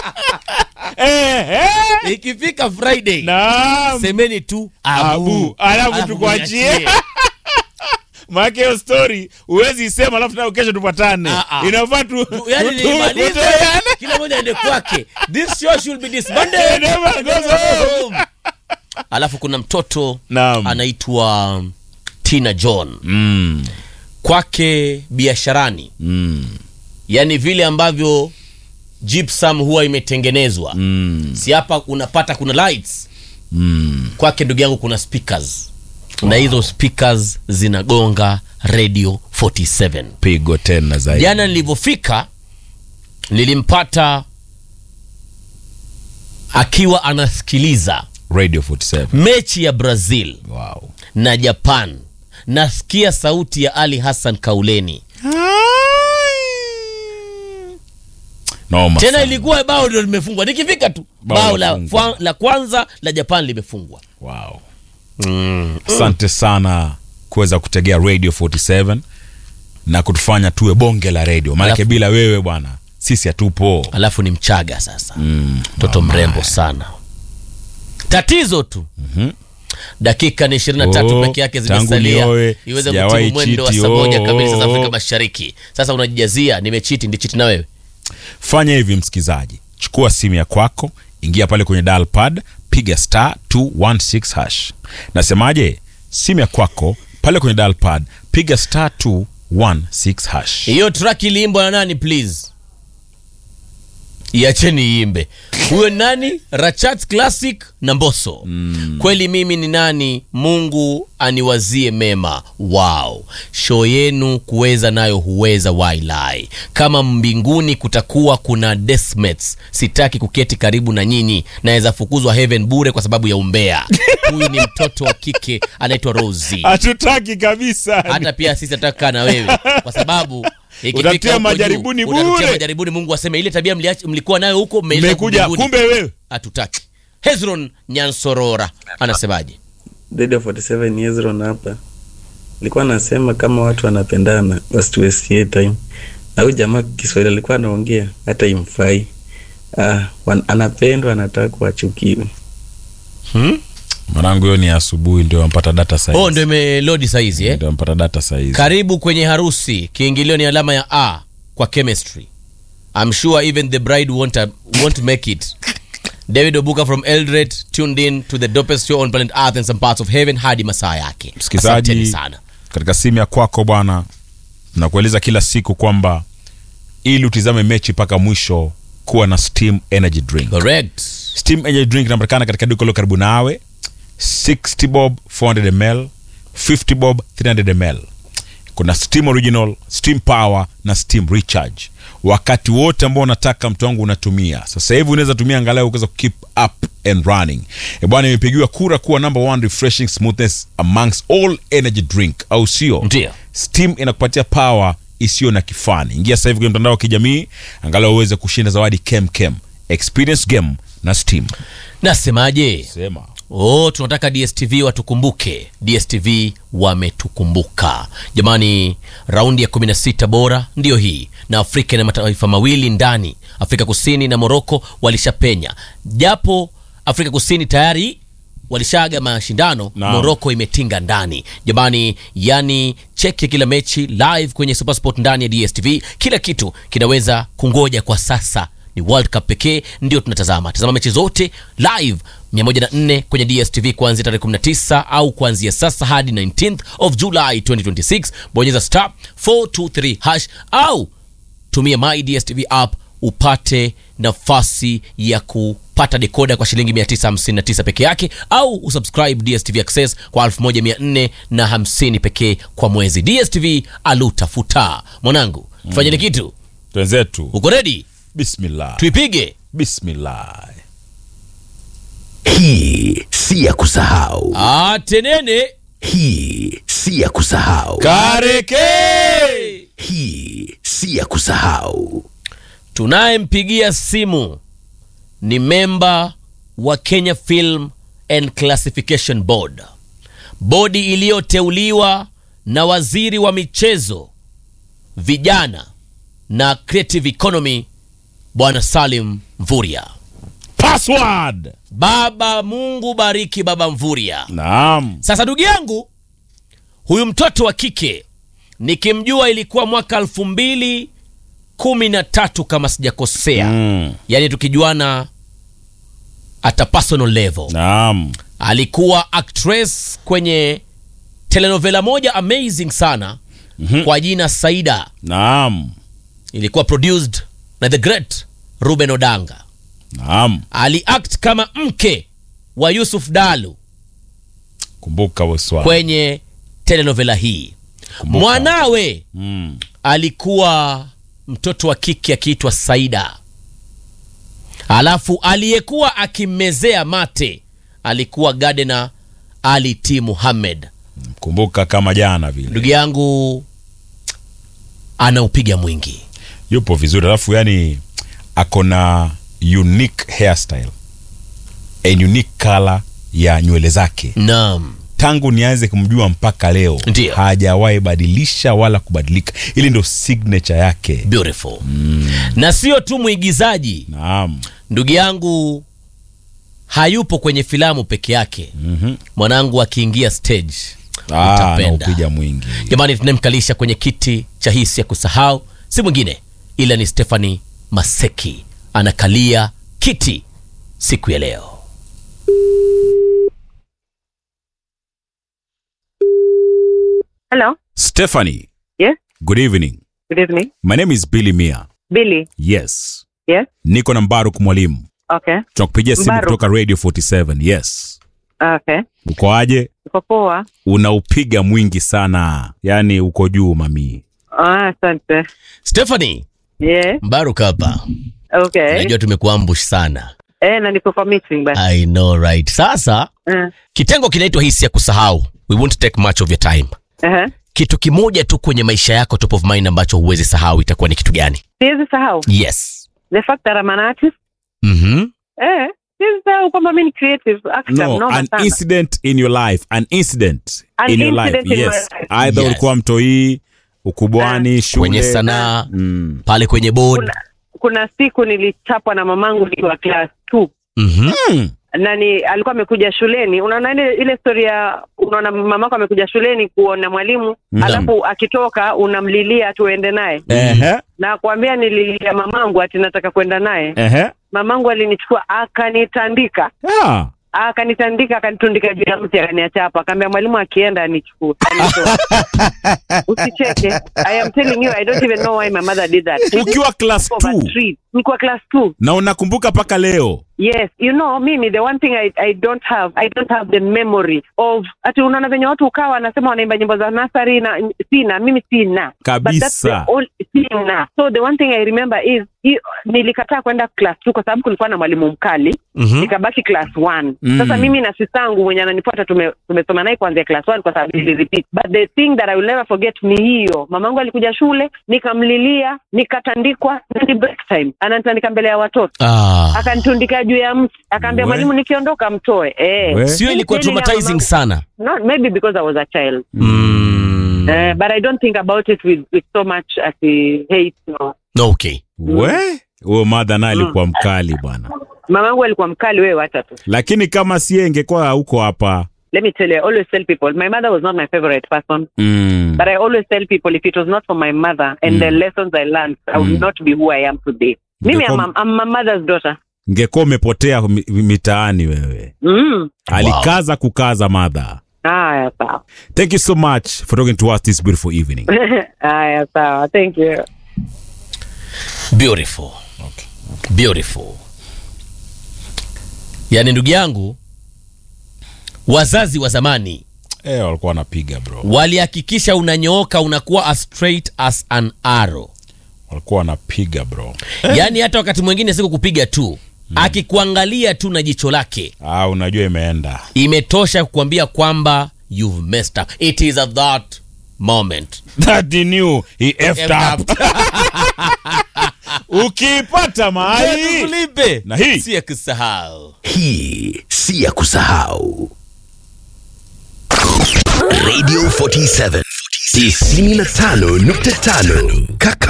Eh, eh. ikifika friday Naam. semeni tu Abu. abu Alafu tukuachie. mniachie. Maana hiyo story huwezi isema alafu nayo kesho tupatane. Ah, ah. Inafaa tu yani tu- tu- nimalize tutoane. kila moja aende kwake this show should be disbanded Never goes home. alafu kuna mtoto Naam. anaitwa tina john Mm. kwake biasharani Mm. yani vile ambavyo gypsum huwa imetengenezwa Mm. si hapa unapata kuna lights Mm. kwake ndugu yangu kuna speakers na hizo speakers zinagonga radio 47 Pigo tena zaidi. jana nilivyofika nilimpata akiwa anasikiliza Radio 47. mechi ya brazil Wow. na japan nasikia sauti ya ali hassan kauleni Noma tena sana. ilikuwa bao ndio limefungwa nikifika tu Bao bao la, limefungwa. fwa- la kwanza la japan limefungwa Wow. Asante sana kuweza kutegea Radio 47 na kutufanya tuwe bonge la radio. Maanake Alafu- bila wewe bwana sisi hatupo. alafu ni mchaga sasa Mm. mtoto mrembo sana tatizo tu dakika ni 23 Oh, peke yake tangu zimesalia nioe, iweze sijawahi kutimu mwendo wa chiti, saa moja oh, kamili sasa oh, afrika oh. mashariki sasa unajijazia nimechiti ndichiti na wewe Fanya hivi msikizaji, chukua simu ya kwako, ingia pale kwenye dial pad, piga star 216 hash. Nasemaje? Simu ya kwako pale kwenye dial pad, piga star 216 hash. hiyo track iliimbwa na nani please iacheni iimbe huyo ni nani rachat classic na mboso mm. kweli mimi ni nani mungu aniwazie mema wow show yenu kuweza nayo huweza wailai kama mbinguni kutakuwa kuna desmates sitaki kuketi karibu na nyinyi naweza fukuzwa heaven bure kwa sababu ya umbea huyu ni mtoto wa kike anaitwa rosi Hatutaki kabisa. hata pia sisi nataka na wewe kwa sababu ikifika Utatia huko majaribuni juu, utatutia bure. majaribuni mungu aseme ile tabia mliachi- mlikuwa nayo huko mmeileta Mmekuja huku kumbe mbinguni. wewe. hatutaki hezron nyansorora anasemaje Radio 47 Hezron hapa. Nilikuwa nasema kama watu wanapendana wasituwestie time. Na huyu jamaa Kiswahili alikuwa anaongea hata imfai. Ah, wan, anapendwa anataka kuachukiwe. hmm? Mwanangu hiyo ni asubuhi ndio ampata data saizi. oh ndio imelodi saizi eh? Ndio ampata data saizi. karibu kwenye harusi kiingilio ni alama ya a kwa chemistry I'm sure even the bride won't, won't make it david obuka from eldred tuned in to the dopest show on planet earth and some parts of heaven hadi masaa yake Msikizaji, Asanteni sana katika simu ya kwako bwana nakueleza kila siku kwamba ili utizame mechi mpaka mwisho kuwa na steam energy drink correct steam energy drink inapatikana katika duka lilo karibu nawe 60 bob 400 ml 50 bob 300 ml kuna steam original steam power na steam recharge wakati wote ambao unataka mtu wangu unatumia sasa hivi unaweza tumia angalau ukaweza keep up and running E bwana imepigiwa kura kuwa number one refreshing smoothness amongst all energy drink au sio Ndio. steam inakupatia power isiyo na kifani ingia sasa hivi kwenye mtandao wa kijamii angalau uweze kushinda zawadi kem kem experience game na steam nasemaje sema oh tunataka dstv watukumbuke dstv wametukumbuka jamani raundi ya 16 bora ndiyo hii na afrika ina mataifa mawili ndani afrika kusini na moroko walishapenya japo afrika kusini tayari walishaaga mashindano Naam. moroko imetinga ndani jamani yani cheki kila mechi live kwenye supersport ndani ya dstv kila kitu kinaweza kungoja kwa sasa ni world cup pekee ndio tunatazama tazama mechi zote live 104 kwenye dstv kuanzia tarehe 19 au kuanzia sasa hadi 19th of july 2026 bonyeza star 423 hash au tumia my dstv app upate nafasi ya kupata dekoda kwa shilingi 959 peke yake au usubscribe dstv access kwa 1450 pekee kwa mwezi dstv alutafuta mwanangu tufanyeni kitu twenzetu uko redi bismillah tuipige bismillah Hii si ya kusahau, atenene hii si ya kusahau, kareke hii si ya kusahau. tunayempigia simu ni memba wa kenya film and classification board bodi iliyoteuliwa na waziri wa michezo vijana na creative economy bwana salim mvuria password baba mungu bariki baba mvuria naam sasa ndugu yangu huyu mtoto wa kike nikimjua ilikuwa mwaka elfu mbili kumi na tatu kama sijakosea mm. yaani tukijuana at a personal level naam alikuwa actress kwenye telenovela moja amazing sana mm-hmm. kwa jina saida naam ilikuwa produced na the great ruben odanga naam aliact kama mke wa yusuf dalu kumbuka waswali kwenye telenovela hii Kumbuka. mwanawe mm. alikuwa mtoto wa kike akiitwa saida alafu aliyekuwa akimmezea mate alikuwa gadena ali t muhammed kumbuka kama jana vile ndugu yangu anaupiga mwingi yupo vizuri alafu yani ako na unique hairstyle a unique color ya nywele zake naam tangu nianze kumjua mpaka leo Ndiyo. hajawahi badilisha wala kubadilika ili ndo signature yake beautiful na sio tu mwigizaji naam ndugu yangu hayupo kwenye filamu peke yake Mhm. mwanangu akiingia stage Ah, utapenda anaupiga mwingi jamani tunamkalisha kwenye kiti cha hisi ya kusahau si mwingine ila ni stephani maseki anakalia kiti siku ya leo Hello. stephanie Yes. good evening Good evening. my name is billy mia Billy. yes Yes. niko na mbaruk mwalimu Okay. tunakupigia simu Mbaruk. kutoka radio 47 yes Okay. uko aje Uko poa? unaupiga mwingi sana yaani uko juu mamii Ah, asante. stephani Yes. mbaruk hapa Okay. najua tumekuambush sana Eh, na niko kwa meeting basi. i know right sasa Eh. kitengo kinaitwa hisi ya kusahau we won't take much of your time Eh. kitu kimoja tu kwenye maisha yako top of mind ambacho huwezi sahau itakuwa ni kitu gani Siwezi sahau. yes The fact that I'm an artist. mm-hmm. Eh. Siwezi sahau kwamba mimi ni creative actor. no mnoma an sana. incident in your life an incident An in your incident life in yes my life. aidha Yes. ulikuwa mtoii ukubwani shule kwenye sanaa mm. pale kwenye board Kuna, kuna siku nilichapwa na mamangu nikiwa class 2 mm-hmm. na ni alikuwa amekuja shuleni unaona ile ile story ya unaona mamako amekuja shuleni kuona mwalimu Naam. alafu akitoka unamlilia tuende naye Ehe, na kuambia nililia mamangu ati nataka kwenda naye ehe. mamangu alinichukua akanitandika Ah, akanitandika akanitundika juu ya mti akaniacha hapo akaambia mwalimu akienda anichukue anitoe. usicheke i am telling you i don't even know why my mother did that ukiwa class Over 2 trees. nikuwa class 2 na unakumbuka mpaka leo yes you know mimi the one thing I, i don't have i don't have the memory of ati unaona venye watu ukawa wanasema wanaimba nyimbo za nasari na sina mimi sina But that's the kabisa all- sina so the one thing i remember is hi, nilikataa kwenda class 2 kwa sababu kulikuwa na mwalimu mkali Mm-hmm. nikabaki class 1 Mm. sasa mimi na sistangu mwenye ananifuata tume- tumesoma naye kuanzia class 1 kwa sababu nilirepeat but the thing that i will never forget ni hiyo mamangu alikuja shule nikamlilia nikatandikwa na ni break time ananitandika mbele ya watoto ah. akanitundika juu ya mti akaambia We. mwalimu nikiondoka mtoe eh. We. sio ilikuwa Kweli ya traumatizing mamangu- sana Not, maybe because i was a child mm. Eh, but i don't think about it with, with so much as hate no. okay we huyo madha naye alikuwa mkali bwana mamangu alikuwa mkali wewe wacha tu lakini kama sie ingekuwa huko hapa let me tell you i always tell people my mother was not my favorite person mm. but i always tell people if it was not for my mother and Mm. the lessons i learned i would Mm. not be who i am today mimi I'm, Ungekuwa- a- I'm my mother's daughter ngekuwa umepotea mi- mitaani wewe mm. alikaza kukaza madha haya sawa thank you so much for talking to us this beautiful evening haya sawa thank you beautiful beautiful yaani ndugu yangu wazazi wa zamani eh, walikuwa wanapiga bro walihakikisha unanyooka unakuwa as straight as an arrow walikuwa wanapiga bro yaani hata wakati mwingine siku kupiga tu akikuangalia tu na jicho lake ah, unajua imeenda imetosha kukwambia kwamba you've messed up it is at that moment that he knew he effed up ukiipata mahali tulipe Na hii? si ya kusahau Hii si ya kusahau. Radio 47 95.5 Kaka